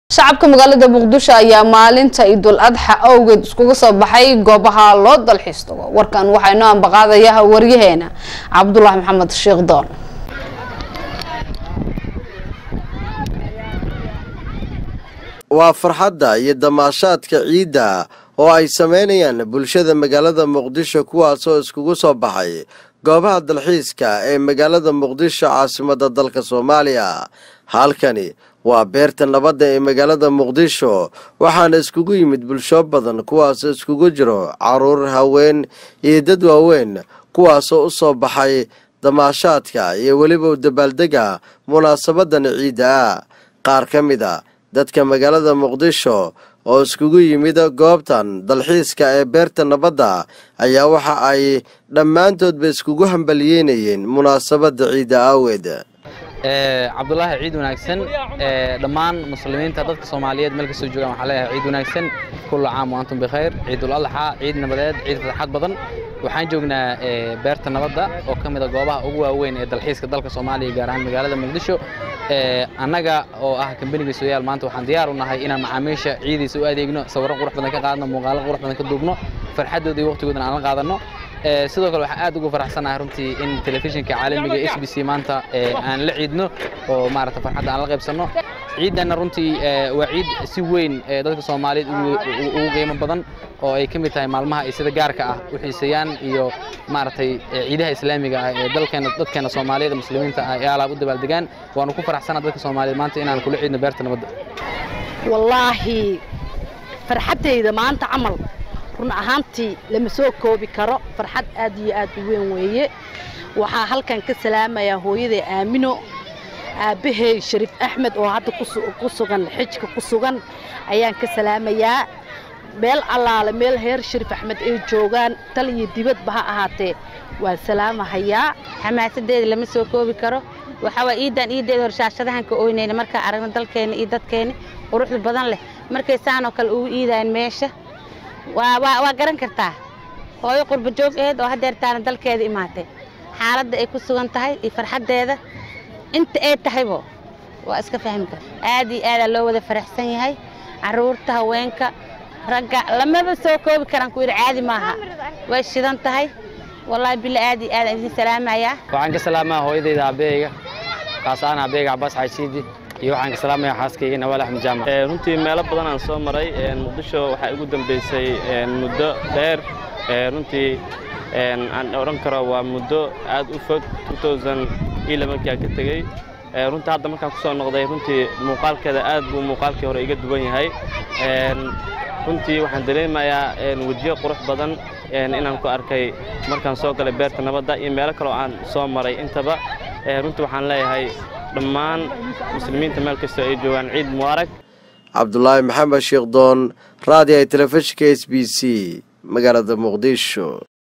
shacabka magaalada muqdisho ayaa maalinta idul adxa awgeed iskugu soo baxay goobaha loo dalxiis tago warkan waxaa inoo ambaqaadaya waryaheena cabdulaahi maxamed sheekh doon waa farxadda iyo damaashaadka ciidda oo ay samaynayaan bulshada magaalada muqdisho kuwaasoo iskugu soo baxay goobaha dalxiiska ee magaalada muqdisho caasimadda dalka soomaaliya halkani waa beerta nabadda ee magaalada muqdisho waxaana iskugu yimid bulsho badan kuwaasoo iskugu jiro caruur haween iyo dad waaweyn kuwaasoo u soo baxay damaashaadka iyo weliba dabaaldega munaasabadan ciidda ah qaar ka mid a dadka magaalada muqdisho oo iskugu yimid goobtan dalxiiska ee beerta nabadda ayaa waxa ay dhammaantoodba iskugu hambaliyeynayeen munaasabadda ciidda aaweed cabdulaahi ciid wanaagsan dhammaan muslimiinta dadka soomaaliyeed meel kastoo joogaan waxaa leeyahay ciid wanaagsan kullu caam wa antum bikhayr ciidul adxa ciid nabadeed ciid farxad badan waxaan joognaa beerta nabadda oo ka mid a goobaha ugu waaweyn ee dalxiiska dalka soomaaliya gaar ahaan magaalada muqdisho annaga oo ah kambaniga sooyaal maanta waxaan diyaar u nahay inaan macaamiisha ciidiisa u adeegno sawirro qurux badan ka qaadno muuqaalo qurux badan ka duubno farxaddooda iyo waqtigoodana aan la qaadanno sidoo kale waxaan aad ugu faraxsanahay runtii in telefishinka caalamiga h b c maanta aan la ciidno oo maarata farxadda aan la qaybsanno ciiddanna runtii waa ciid si weyn dadka soomaaliyeed ugu qiimo badan oo ay ka mid tahay maalmaha ay sida gaarka ah u xiiseeyaan iyo maaragtay ciidaha islaamiga ah ee dalkeena dadkeena soomaaliyeed muslimiinta ah ee alaab u dabaaldegaan waanu ku faraxsanaa dadka soomaaliyeed maanta inaan kula ciidno beerta nabadda wallaahi farxaddayda maanta camal run ahaantii lama soo koobi karo farxad aad iyo aad u weyn weeye waxaa halkan ka salaamayaa hooyaday aamino aabbahay shariif axmed oo hadda ku sugan xijka ku sugan ayaan ka salaamayaa meel allaale meel heer shariif axmed ay joogaan tal iyo dibadba ha ahaatee waan salaamahayaa xamaasadeeda lama soo koobi karo waxaa waa iiddaan iiddeeda horshaashadahan ka oynayna markaa aragno dalkeenna iyo dadkeenna quruxda badan leh markay saanoo kale ugu iidaan meesha waa garan kartaa hooyo qurba joog aheed oo hadeertaana dalkeeda imaatay xaaladda ay ku sugan tahay iyo farxaddeeda inta ay tahaybo waa iska fahmi kara aad iyo aadaa loo wada faraxsan yahay carruurta haweenka ragga lamaba soo koobi karaan ku yidhi caadi maaha way shidan tahay wallaahi bila aad iyo aadaan idin salaamayaa waxaan ka salaamaa hooyadayda aabbeeyga kaas aan aabbeeyga cabbaas xaysiidi iyo waxaan ka salaamayaa xaaskayga nawaal axmed jaamac runtii meelo badan aan soo maray muqdisho waxaa igu dambeysay muddo dheer runtii aan odhan karo waa muddo aad u fog markii aan ka tegey runtii hadda markaan ku soo noqday runtii muuqaalkeeda aad buu muuqaalkii hore iga duwan yahay runtii waxaan dareemayaa wejiyo qurux badan inaan ku arkay markaan soo galay beerta nabadda iyo meelo kaloo aan soo maray intaba runtii waxaan leeyahay dhammaan muslimiinta meel kastoo ay joogaan ciid mubaarag cabdulaahi maxamed sheekh doon raadiyaha telefishinka s b c magaalada muqdisho